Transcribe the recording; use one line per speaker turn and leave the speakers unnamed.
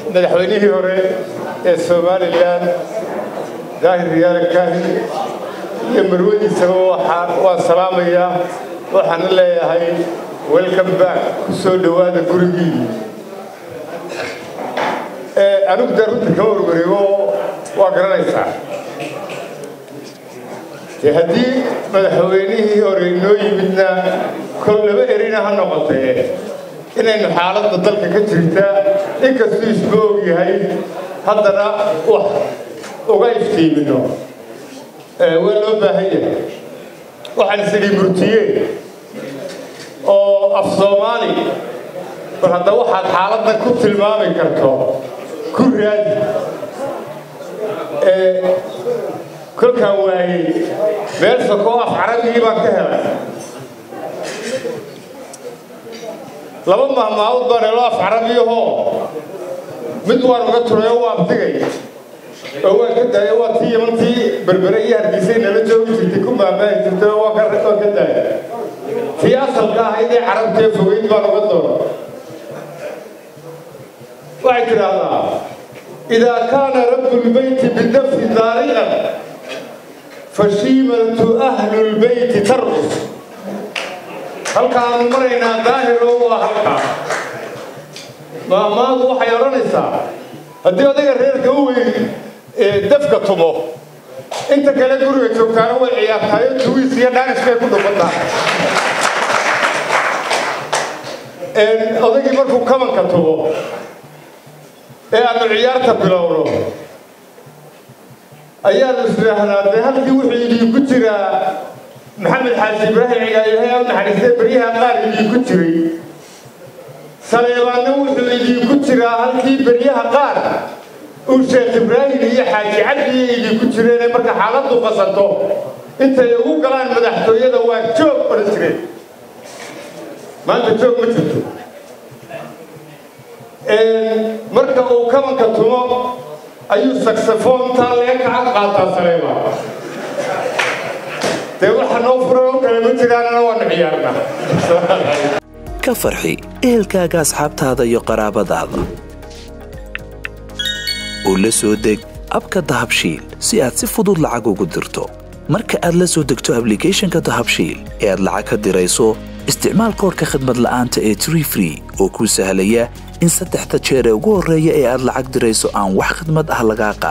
madaxweynihii hore ee somalilan daahir riyaale kaahin iyo marwadiisaba waan salaamayaa waxaana leeyahay welcome back ku soo dhowaada gurigii anigu dee runta kama warwareego waa garanaysaa dee haddii madaxweynihii hore inoo yimidna kol laba erina ha noqotee inaynu xaaladda dalka ka jirta inkastuu isma og yahay haddana wax uga iftiimino waa loo baahan yahay waxaan isidhi murtiye oo af soomaali bal hadda waxaad xaaladdan ku tilmaami karto ku raadi kolkaan waayey meel sokoo af carabigii baan ka helay laba mahmaahud baan helo af carabiyahoo mid waan uga turay oo waa abtigay oo waan ka daaya waa tii yamantii berbere iyo hargeysay nala joogi jirtay ku maamaahi jirtay oo waan ka daaya tii asalka ahayd ee carabtee fogeyd baan uga doona waxay tidhaahdaa idaa kaana rabu lbeyti bidafi daariqan fashiimatu ahlu lbeyti tarqus halkaanu maraynaa daahiro waa halkaa maamaadu waxay odhanaysaa haddii odayga reerka u weyn dafka tumo inta kale guriga joogtaana way ciyaartaayo duwiis iyo dhaanis bay ku dhufataa odaygii markuu kabanka tumo ee aanu ciyaarta bilowno ayaanu isdhaahnaa dee halkii wuxuu idinku jiraa maxamed xaaji ibraahim cigaalihay u naxariistay beryaha qaar idinku jiray saleebaanna wuxuu idinku jiraa halkii beryaha qaar uu sheekh ibraahim iyo xaaji cabdiya idinku jireenee marka xaaladdu qasanto intay ugu galaan madaxtooyada waa joog odhan jireen maanta joog ma jirto marka uu kabanka tumo ayuu saksafoontaa lee kaca qaataa saleebaan dee waxa noo furan oo kale ma jiraanna waanu ciyaarnaa
ka farxi ehelkaaga asxaabtaada iyo qaraabadaada oo la soo deg abka dahabshiil si aad si fudud lacag ugu dirto marka aad la soo degto ablicathonka dahabshiil ee aad lacag ka dirayso isticmaal koorka khadmad la'aanta ee tree free oo kuu sahlaya in saddexda jeer ee ugu horreeya ee aad lacag dirayso aan wax khidmad ah lagaa qaad